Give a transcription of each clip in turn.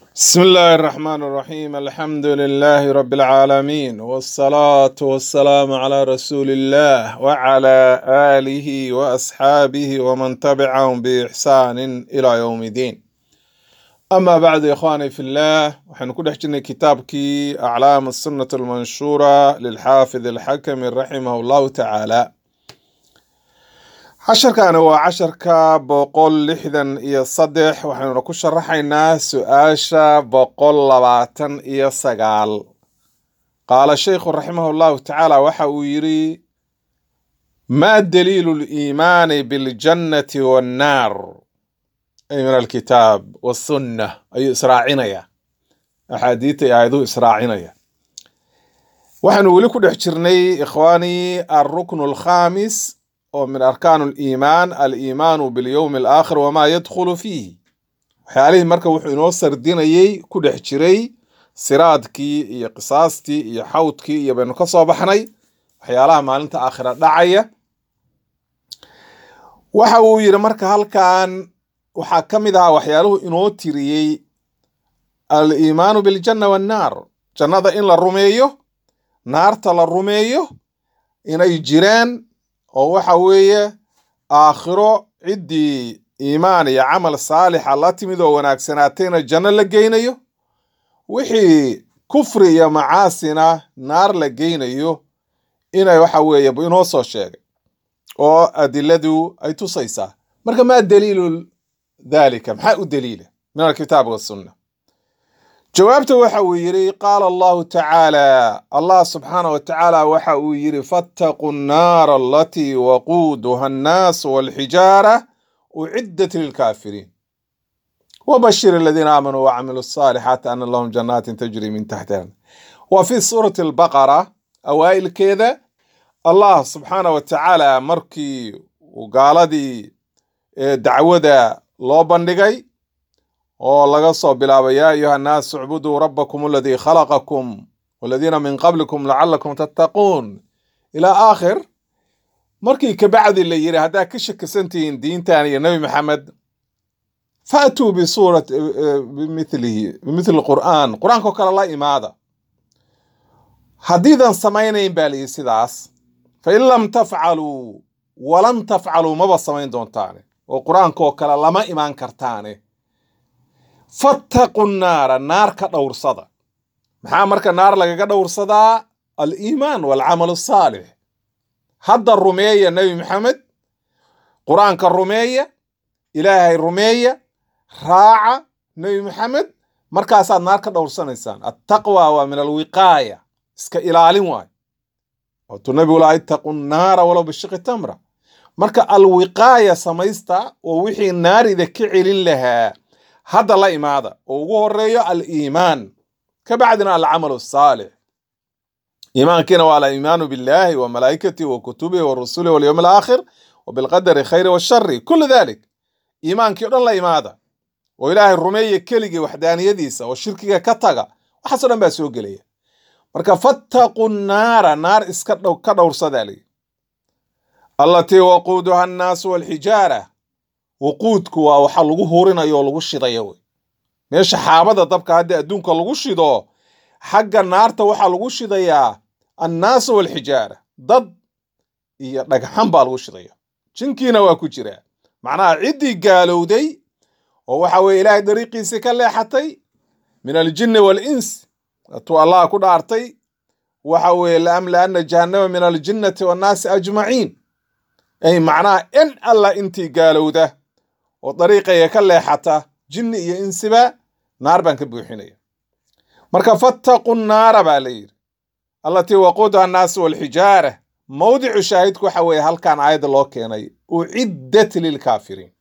بسم الله الرحمن الرحيم الحمد لله رب العالمين والصلاة والسلام على رسول الله وعلى آله وأصحابه ومن تبعهم بإحسان إلى يوم الدين أما بعد يا إخواني في الله وحن كل حجنا كتابك أعلام السنة المنشورة للحافظ الحكم رحمه الله تعالى casharkaani waa casharka boqol lixdan iyo saddex waxaynuna ku sharaxaynaa su-aasha boqol labaatan iyo sagaal qaala sheikhu raximah llahu tacaala waxa uu yidhi maa daliilu liimaani biljannati wannaar ay min alkitaab wasunna ayuu israacinaya axaadiita iyo aayaduhu israacinaya waxaanu weli ku dhex jirnay ikhwaani alruknu alkhamis oo min arkaan aliimaan aliimaanu bilyowmi alaakhir wamaa yadkhulu fiihi waxyaalihii marka wuxuu inoo sardinayey ku dhex jiray siraadkii iyo qisaastii iyo xawdkii iyo baynu ka soo baxnay waxyaalaha maalinta aakhira dhacaya waxa uu yidhi marka halkan waxaa ka mid ahaa waxyaaluhu inoo tiriyey aliimaanu biljanna wannaar jannada in la rumeeyo naarta la rumeeyo inay jireen oo waxa weeye aakhiro ciddii iimaan iyo camal saalixa la timid oo wanaagsanaatayna janno la geynayo wixii kufri iyo macaasina naar la geynayo inay waxa weeye inoo soo sheegay oo adiladu ay tusaysaa marka maa daliilu dhalika maxaa u daliila min alkitaab wasunna jawaabta waxa uu yidhi qaala allahu tacaala allah subxaana wa tacaala waxa uu yidhi fattaquu nnaara alatii waquuduha annaasu walxijaara uciddat lilkaafiriin wabashir aladiina aamanuu wacamiluu asaalixaati ana lahum jannaatin tajri min taxtiha wa fi suurati albaqara awaa'ilkeeda allah subxaana wa tacaala markii uu gaaladii dacwada loo bandhigay oo laga soo bilaabo yaa ayuha annaasu icbuduu rabbakum aladii khalaqakum waladiina min qablikum lacalakum tattaquun ilaa aakhir markii kabacdi la yidhi haddaad ka shakisantihiin diintan iyo nebi maxamed faatuu bisuurat bimilihi bimithli qur'aan qur-aankao kale la imaada haddiidan samaynayn baa layidhi sidaas fain lam tafcaluu walan tafcaluu maba samayn doontaane oo qur-aankaoo kale lama imaan kartaane fattaqu naara naar ka dhowrsada maxaa marka naar lagaga dhowrsadaa aliimaan walcamal asaalix hadda rumeeya nebi maxamed qur-aanka rumeeya ilaahay rumeeya raaca nebi maxamed markaasaad naar ka dhowrsanaysaan attaqwa waa min alwiqaaya iska ilaalin waay waatuu nebigu laa ittaqu naara walow bishiqi tamra marka alwiqaaya samaysta oo wixii naarida ka celin lahaa hadda la imaada oo ugu horeeyo aliimaan ka bacdina alcamal asaalix iimaankiina waa aliimaanu billahi wa malaa'ikatihi wa kutubihi wa rusulihi walyowm alaakhir wa bilqadari khayri washari kullu dalik iimaankii o dhan la imaada oo ilaahay rumeeya keligii waxdaaniyadiisa oo shirkiga ka taga waxaasoo dhan baa soo gelaya marka fattaqu naara naar iska ka dhowrsadaa layi allatii waquuduha annaasu walxijaara waquudku waa waxa lagu hurinayo oo lagu shidayo wey meesha xaabada dabka haddii adduunka lagu shido xagga naarta waxaa lagu shidayaa annaasu walxijaara dad iyo dhagxan baa lagu shidaya jinkiina waa ku jiraa macnaha ciddii gaalowday oo waxa weye ilaahay dariiqiisii ka leexatay min aljinni waalins atuu allah ku dhaartay waxa weeye laamlaana jahannama min aljinnati wannaasi ajmaciin ay macnaha in alla intii gaalowda oo dariiqaya ka leexata jinni iyo insiba naar baan ka buuxinaya marka fattaqu naara baa la yidhi allatii waquuduha annaasu walxijaara mawdicu shaahidku waxa weeye halkan aayadda loo keenay uciddat lilkaafiriin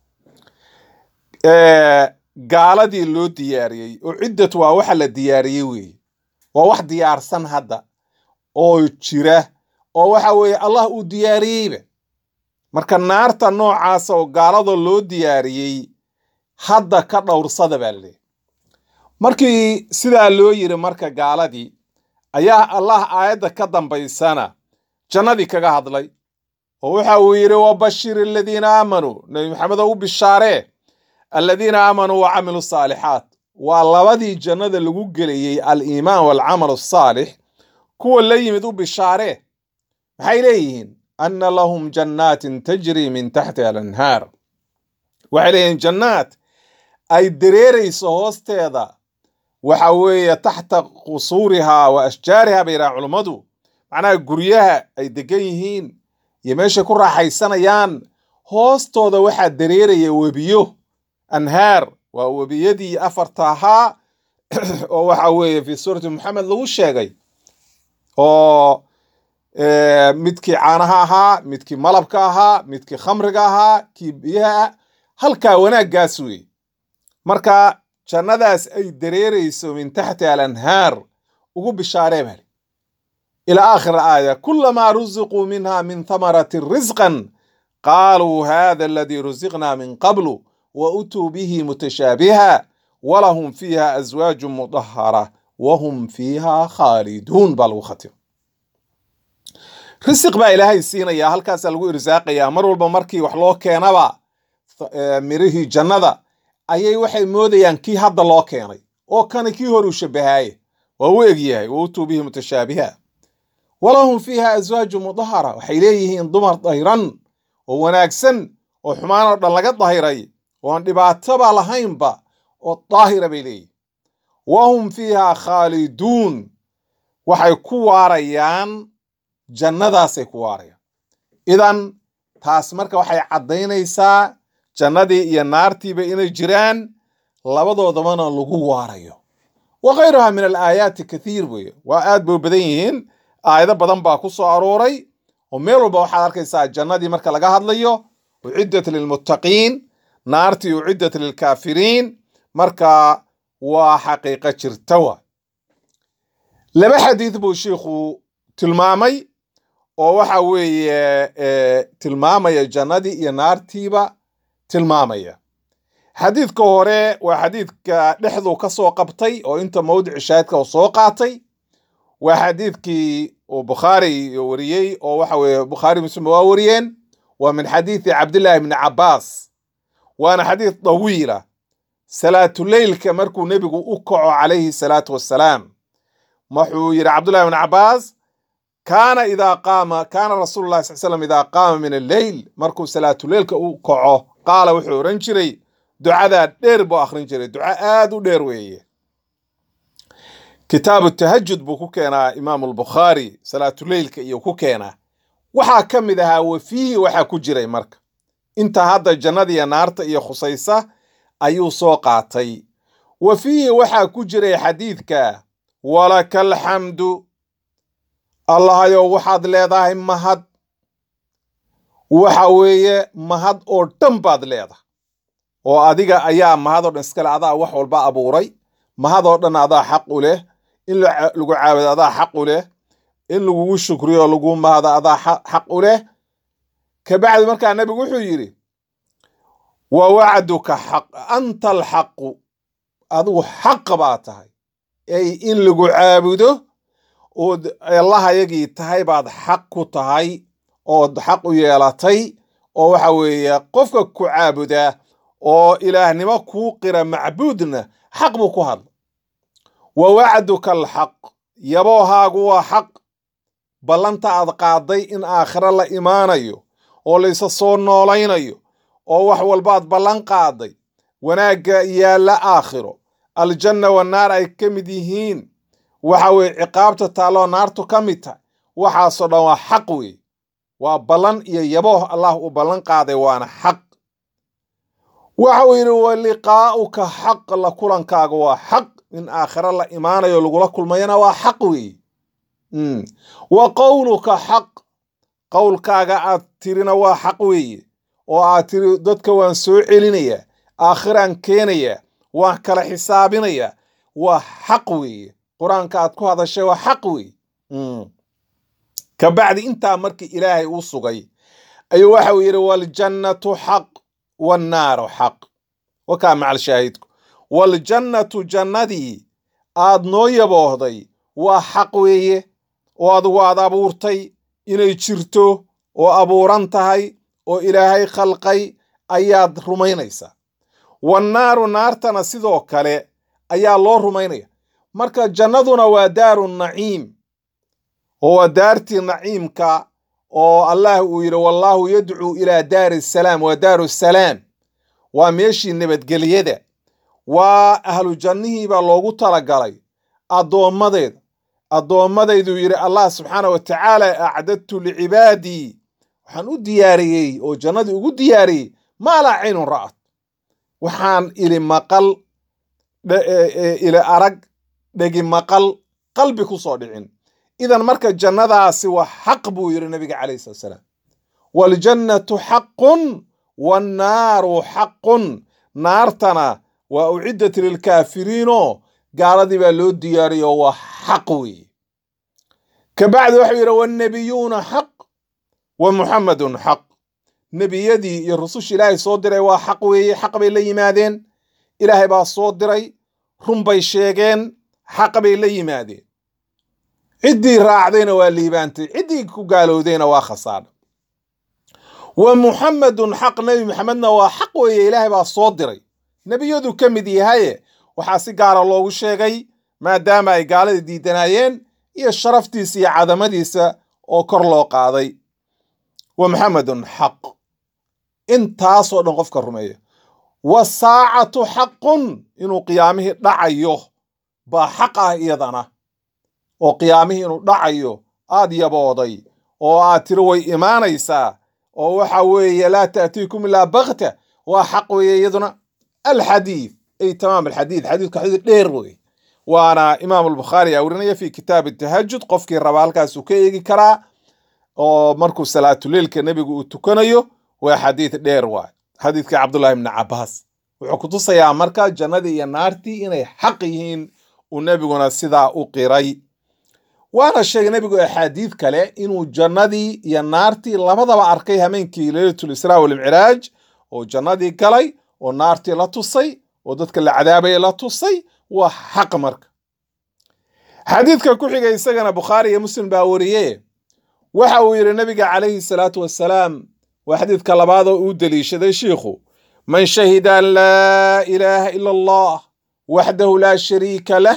gaaladii loo diyaariyey uciddat waa waxa la diyaariyey weeye waa wax diyaarsan hadda oo jira oo waxa weeye allah uu diyaariyeyba marka naarta noocaasa oo gaalada loo diyaariyey hadda ka dhowrsada baa laleeyahy markii sidaa loo yiri marka gaaladii ayaa allah aayadda ka dambaysana jannadii kaga hadlay oo waxa uu yidhi wabashir aladiina aamanuu nebi maxamed oo u bishaaree aladiina aamanuu wa camiluu saalixaat waa labadii jannada lagu gelayey aliimaan waalcamal asaalix kuwa la yimid u bishaaree maxay leeyihiin anna lahum jannaatin tajri min taxtiha alanhaar waxay leeyihiin jannaad ay dareerayso hoosteeda waxa weeye taxta qusuurihaa wa ashjaariha bay yidhahaan culummadu macnaha guryaha ay degan yihiin iyo meeshay ku raaxaysanayaan hoostooda waxaa dareeraya webiyo anhaar waa webiyadii afarta ahaa oo waxa weeye fi suurati moxamed lagu sheegay oo midkii caanaha ahaa midkii malabka ahaa midkii khamriga ahaa kii biyaha halkaa wanaaggaas wey marka jannadaas ay dareerayso min taxti alanhaar ugu bishaaree bali ilaa aakhir aaya kulamaa rusiquu minha min thamarati risqan qaaluu hada aladii rusiqna min qablu wa utuu bihi mutashaabiha walahum fiiha aswaaju mudahara wahum fiiha khaaliduun baa lagu khatimo risiq baa ilaahay siinaya halkaasaa lagu irsaaqayaa mar walba markii wax loo keenaba mirihii jannada ayay waxay moodayaan kii hadda loo keenay oo kani kii hor uu shabahaaye waa u egyahay wa utuu bihi mutashaabiha walahum fiiha aswaaju mudahara waxay leeyihiin dumar dayran oo wanaagsan oo xumaan oo dhan laga dahiray oon dhibaatoba lahaynba oo daahira bay leeyihin wahum fiiha khaaliduun waxay ku waarayaan jannadaasay ku waarayaan idan taas marka waxay caddaynaysaa jannadii iyo naartiiba inay jiraan labadoodabana lagu waarayo wa khayruha min alaayaati kathiir weye waa aad bay u badan yihiin aayado badan baa ku soo arooray oo meel walba waxaad arkaysaa jannadii marka laga hadlayo uciddat lilmuttaqiin naartii uciddat lilkaafiriin marka waa xaqiiqo jirta wa laba xadiid buu shiikhu tilmaamay oo waxa weeye tilmaamaya jannadii iyo naartiiba tilmaamaya xadiidka hore waa xadiidka dhexduu ka soo qabtay oo inta mawdici shaahidka uu soo qaatay waa xadiidkii uu bukhaari wariyey oo waxa weeye bukhaari muslim waa wariyeen waa min xadiidi cabdillahi bni cabbaas waana xadiid dawiila salaatuleylka markuu nebigu u kaco calayhi salaatu wassalaam wuxuu yidhi cabdullahi bni cabbaas kaana idaa qaama kaana rasuulu llahi sal slam idaa qaama min alleyl markuu salaatuleylka u kaco qaala wuxuu odhan jiray ducadaa dheer buu akhrin jiray duco aad u dheer weeye kitaabu tahajud buu ku keenaa imaamu albukhaari salaatuleylka iyo ku keenaa waxaa ka mid ahaa wafiihi waxaa ku jiray marka inta hadda jannadiiyo naarta iyo khusaysa ayuu soo qaatay wa fiihi waxaa ku jiray xadiidka walaka alxamdu allahayow waxaad leedahay mahad waxa weeye mahad oo dhan baad leedahay oo adiga ayaa mahad oo dhan iskale adaa wax walba abuuray mahad oo dhan adaa xaq u leh in lagu caabudo adaa xaq u leh in lagugu shukriyo lagu mahado adaa xaq u leh kabacdi markaa nebigu wuxuu yidhi wa wacduka xaq anta alxaqu adigu xaqa baa tahay ay in lagu caabudo ood allahayagii tahay baad xaq ku tahay ood xaq u yeelatay oo waxa weeye qofka ku caabudaa oo ilaahnimo kuu qira macbuudna xaq buu ku hadla wa wacduka alxaq yaboohaagu waa xaq ballanta aad qaaday in aakhiro la imaanayo oo laysa soo noolaynayo oo wax walbaad ballan qaaday wanaagga yaalla aakhiro aljanna wannaar ay ka mid yihiin waxa weeye ciqaabta taalloo naartu ka mid tahay waxaasoo dhan waa xaq weeye waa ballan iyo yabooh allah uu ballan qaaday waana xaq waxa uu yidhi wa liqaa'uka xaq la kulankaaga waa xaq in aakhiro la imaanayo lagula kulmayana waa xaq weeye wa qowluka xaq qowlkaaga aad tirina waa xaq weeye oo aad tiri dadka waan soo celinayaa aakhiraan keenayaa waan kala xisaabinayaa waa xaq weeye qur-aanka aad ku hadashay waa xaq weeye kabacdi intaa markii ilaahay uu sugay ayuu waxa uu yidhi waljannatu xaq wannaaru xaq wakaa macal shaahidku waljannatu jannadii aad noo yaboohday waa xaq weeye oo adigu aad abuurtay inay jirto oo abuuran tahay oo ilaahay khalqay ayaad rumaynaysaa wannaaru naartana sidoo kale ayaa loo rumaynaya marka jannaduna waa daaru naciim oo waa daartii naciimka oo allah uu yidhi wallaahu yadcuu ilaa daari salaam waa daaru salaam waa meeshii nabadgelyada waa ahlu jannihii baa loogu talagalay addoommadeeda addoommadaydu yidhi allah subxaana wa tacaala acdadtu licibaadii waxaan u diyaariyey oo jannadii ugu diyaariyey maa laa caynun ra'at waxaan ili maqal ili arag dhegi maqal qalbi ku soo dhicin idan marka jannadaasi waa xaq buu yidhi nabiga calayhi salatu salaam waaljannatu xaqun wannaaru xaqun naartana waa uciddat lilkaafiriinoo gaaladii baa loo diyaariyo waa xaq weeye kabacdi waxuu yidhi wannabiyuuna xaq wa muxammadun xaq nebiyadii iyo rususha ilaahay soo diray waa xaq weeye xaq bay la yimaadeen ilaahay baa soo diray run bay sheegeen xaq bay la yimaadeen ciddii raacdayna waa liibaantay ciddii ku gaalowdayna waa khasaadha wa muxammadun xaq nebi maxamedna waa xaq weeye ilaahay baa soo diray nebiyadu ka mid yahaye waxaa si gaara loogu sheegay maadaama ay gaalada diidanaayeen iyo sharaftiisa iyo cadamadiisa oo kor loo qaaday wa muxamedun xaq intaasoo dhan qofka rumeeya wasaacatu xaqun inuu qiyaamihii dhacayo baa xaq ah iyadana oo qiyaamihii inuu dhacayo aad yabooday oo aad tiri way imaanaysaa oo waxa weeye laa ta'tiikum ilaa bakta waa xaq weeye iyaduna alxadiid ay tamaam alxadiid xadiidku xadiid dheer wey waana imaam albukhaari aa werinaya fi kitaab tahajud qofkii raba halkaasuu ka eegi karaa oo markuu salaatuleilka nebigu uu tukanayo waa xadiid dheer waay xadiidka cabdullahi ibni cabaas wuxuu kutusayaa marka jannadii iyo naartii inay xaq yihiin uu nebiguna sidaa u qiray waana sheegay nebigu axaadiid kale inuu jannadii iyo naartii labadaba arkay hameenkii leylatul israa walmicraaj oo jannadii galay oo naartii la tusay oo dadka la cadaabaya la tusay waa xaq marka xadiidka ku xiga isagana bukhaari iyo muslim baa wariye waxa uu yidhi nabiga calayhi salaatu wassalaam waa xadiidka labaadoo uu deliishaday shiikhu man shahida an laa ilaaha ila allah waxdahu laa shariika lah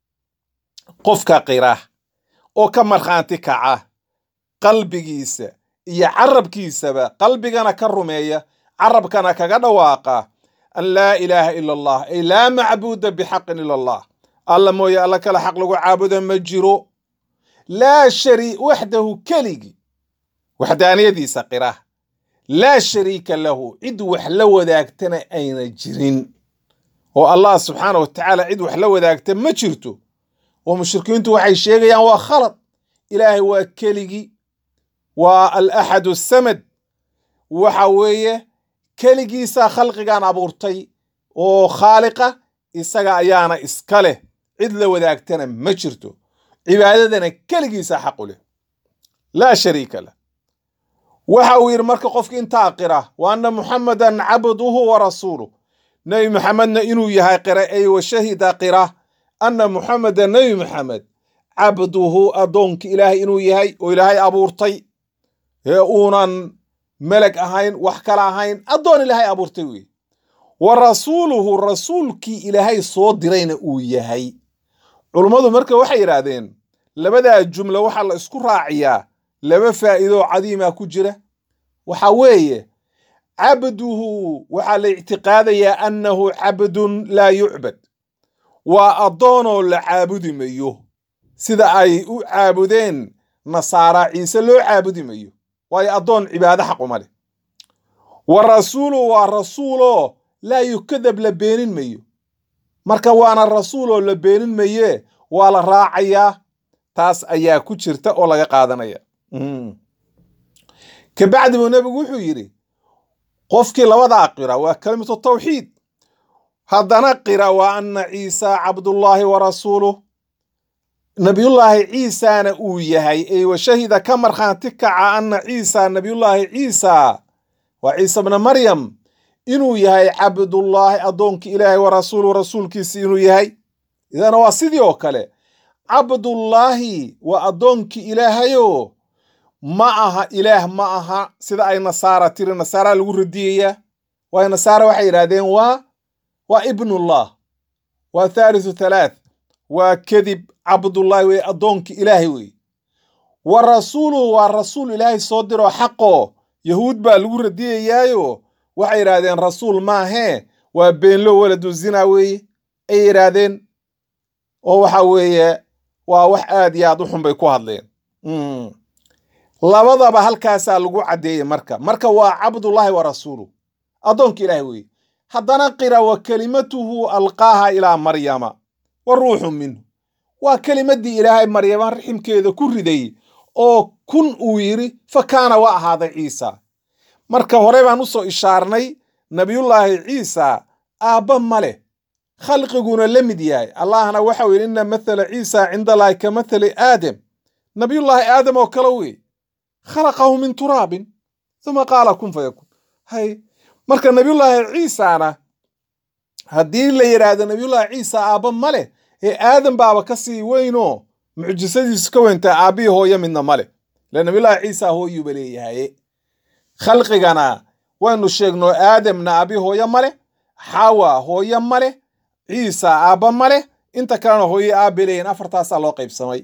qofka qira oo ka markhaanti kaca qalbigiisa iyo carabkiisaba qalbigana ka rumeeya carabkana kaga dhawaaqa an laa ilaaha ila allah ay laa macbuuda bixaqin ila allah alla mooye alla kale xaq lagu caabuda ma jiro laa shari waxdahu keligi waxdaaniyadiisa qira laa shariika lahu cid wax la wadaagtana ayna jirin oo allah subxaana wa tacaala cid wax la wadaagta ma jirto oo mushrikiintu waxay sheegayaan waa khalad ilaahay waa keligii waa alaxad asamad waxa weeye keligiisaa khalqigan abuurtay oo khaaliqa isaga ayaana iska leh cid la wadaagtana ma jirto cibaadadana keligiisaa xaqu leh laa shariika lah waxa uu yidhi marka qofki intaa qira wa anna muxamadan cabduhu wa rasuuluh nebi maxamedna inuu yahay qira ay wa shahida qira anna muxameda nebi maxamed cabduhu addoonki ilaahay inuu yahay oo ilaahay abuurtay ee uunan meleg ahayn wax kale ahayn addoon ilaahay abuurtay wey wa rasuuluhu rasuulkii ilaahay soo dirayna uu yahay culummadu marka waxay yidhaahdeen labadaa jumla waxaa la isku raaciyaa laba faa'iidoo cadiima ku jira waxa weeye cabduhu waxaa la ictiqaadayaa annahu cabdun laa yucbad waa addoonoo la caabudi mayo sida ay u caabudeen nasaara ciise loo caabudi mayo waayo addoon cibaado xaquma leh wa rasuulu waa rasuuloo laa yukadab la beenin mayo marka waana rasuuloo la beenin maye waa la raacayaa taas ayaa ku jirta oo laga qaadanaya kabacdi buu nebigu wuxuu yidhi qofkii labadaa qira waa kalimatu tawxiid haddana qira waa anna ciisa cabdullaahi wa rasuuluh nabiyullaahi ciisana uu yahay ey wa shahida ka markhaanti kaca anna ciisa nabiyullaahi ciisa waa ciisa bna maryam inuu yahay cabdullaahi addoonkii ilaahay wa rasuuluhu rasuulkiisi inuu yahay idana waa sidii oo kale cabdullaahi waa addoonkii ilaahayo ma aha ilaah ma aha sida ay nasaara tiri nasaara lagu radiyaya waayo nasaara waxay yidhahdeen waa waa ibnullah waa thaalithu thalaath waa kadib cabdullaahi wey addoonkii ilaahay wey wa rasuuluhu waa rasuul ilaahay soo diroo xaqoo yahuud baa lagu radiyayaayo waxay yidhaahdeen rasuul maahee waa beenlo waladu zina weeye ay yidhaahdeen oo waxa weeye waa wax aad iyo aad u xun bay ku hadleen labadaba halkaasaa lagu caddeeyey marka marka waa cabdullaahi wa rasuuluhu addoonka ilaahay weeye haddana qira wa kelimatuhu alqaaha ilaa maryama wa ruuxu minhu waa kelimaddii ilaahay maryama raximkeeda ku riday oo kun uu yidhi fa kaana waa ahaaday ciisa marka hore baan u soo ishaarnay nabiyullaahi ciisa aabba ma leh khalqiguna la mid yahay allahna waxau yidhi inna mathala ciisa cinda allaahi ka mathali aadam nabiyullaahi aadam oo kale wey khalaqahu min turaabin uma qaala kun fayakun hay marka nabiyullaahi ciisana haddii la yidhaahdo nabiyullaahi ciisa aabba ma leh ee aadam baaba ka sii weynoo mucjisadiisu ka weyntaa aabbihii hooyo midna ma leh ile nabiyullaahi ciisa hooyuuba leeyahaye khalqigana waynu sheegno aadamna aabbihii hooyo ma leh xawa hooyo ma leh ciisa aabba ma leh inta kalena hooyo aabbe leeyihin afartaasaa loo qaybsamay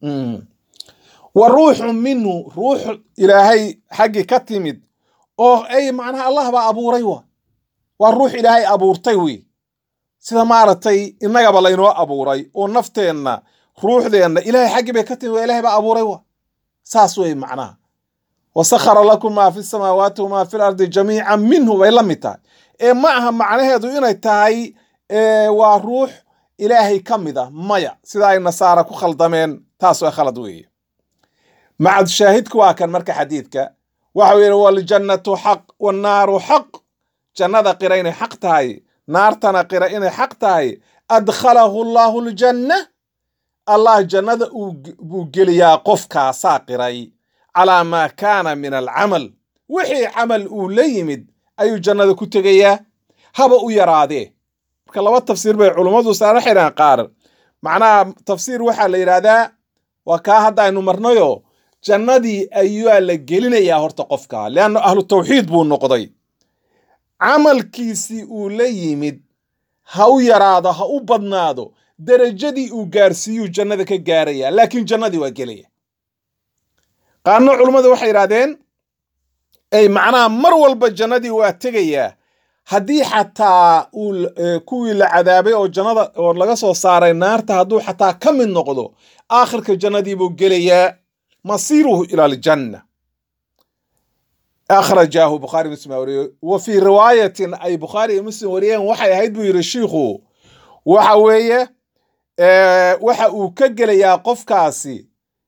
wa ruuxu minhu ruux ilaahay xaggii ka timid oo ay macnaha allah baa abuuray wa waa ruux ilaahay abuurtay wey sida maaragtay innagaba laynoo abuuray oo nafteenna ruuxdeenna ilaahay xaggii bay ka timid waa ilahay baa abuuray wa saas wey macnaha wa sakhara lakum maa fi samaawaati wamaa fi lardi jamiican minhu bay la mid tahay ee ma aha macnaheedu inay tahay waa ruux ilaahay ka mid a maya sida ay nasaara ku khaldameen taas waa khalad weeye macad shaahidku waa kan marka xadiidka waxau yidhi waljannatu xaq wannaaru xaq jannada qira inay xaq tahay naartana qira inay xaq tahay adkhalahu allaahu ljanna allah jannada buu geliyaa qofkaasaa qiray calaa maa kaana min alcamal wixii camal uu la yimid ayuu jannada ku tegayaa haba u yaraadee marka laba tafsiir bay culummadu saara xidhaan qaar macnaha tafsiir waxaa la yidhaahdaa waa kaa hadda aynu marnayo jannadii ayaa la gelinayaa horta qofka leanna ahlu tawxiid buu noqday camalkiisii uu la yimid ha u yaraado ha u badnaado derajadii uu gaarsiiyuu jannada ka gaaraya laakiin jannadii waa gelaya qaarna culummadu waxay yidhahdeen ay macnaha mar walba jannadii waa tegayaa haddii xataa uu kuwii la cadaabay oo jannada oo laga soo saaray naarta hadduu xataa ka mid noqdo aakhirka jannadii buu gelayaa masiiruhu ila aljanna akhrajaahu bukhaari muslim baa wariyey wa fii riwaayatin ay bukhaari iyo muslim wariyeen waxay ahayd buu yidhi shiikhu waxa weeye waxa uu ka gelayaa qofkaasi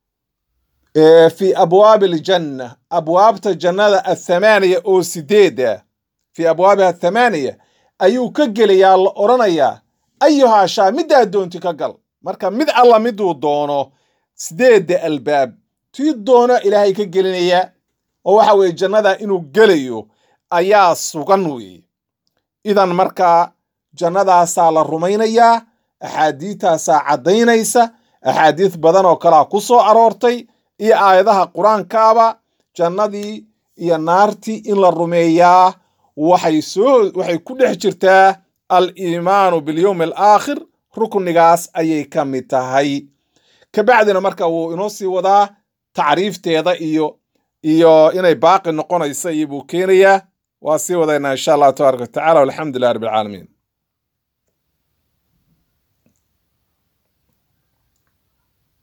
fi abwaabi aljanna abwaabta jannada athamaaniya oo sideeda fii abwaabiha athamaaniya ayuu ka gelayaa la odhanayaa ayuhaa shaa middaa doonti ka gal marka mid alla miduu doono sideedda albaab tii doono ilaahay ka gelinaya oo waxa weeye jannada inuu gelayo ayaa sugan weeye idan markaa jannadaasaa la rumaynayaa axaadiitaasaa caddaynaysa axaadiis badan oo kalea ku soo aroortay iyo aayadaha qur-aankaaba jannadii iyo naartii in la rumeeyaa waxay soo waxay ku dhex jirtaa al iimaanu bilyowmi alaakhir ruknigaas ayay ka mid tahay kabacdina marka wuu inoo sii wadaa tacriifteeda iyo iyo inay baaqi noqonaysa iyo buu keenayaa waa sii wadaynaa insha allahu tabaaraka watacala walxamdu lilah rabbi alcaalamiin